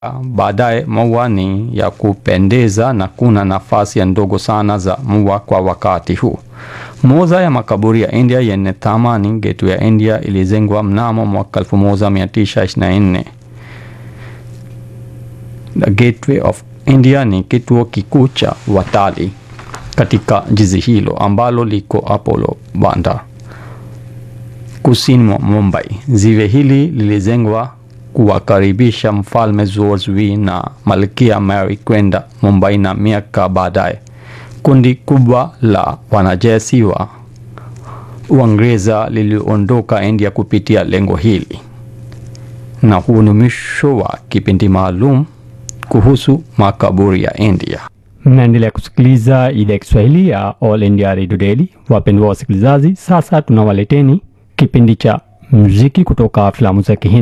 Baadaye maua ni ya kupendeza na kuna nafasi ndogo sana za maua kwa wakati huu. Moja ya makaburi ya India yenye thamani, Gateway ya India, ilijengwa mnamo mwaka 1924. The Gateway of India ni kituo kikuu cha watalii katika jiji hilo ambalo liko Apollo Bandar, kusini mwa Mumbai. Ziwe hili lilijengwa kuwakaribisha Mfalme George V na Malkia Mary kwenda Mumbai, na miaka baadaye kundi kubwa la wanajeshi wa Uingereza liliondoka India kupitia lengo hili. Na huu ni mwisho wa kipindi maalum kuhusu makaburi ya India. Mnaendelea kusikiliza idhaa ya Kiswahili ya All India Radio Daily. Wapendwa wasikilizaji, sasa tunawaleteni kipindi cha muziki kutoka filamu za Kihindi.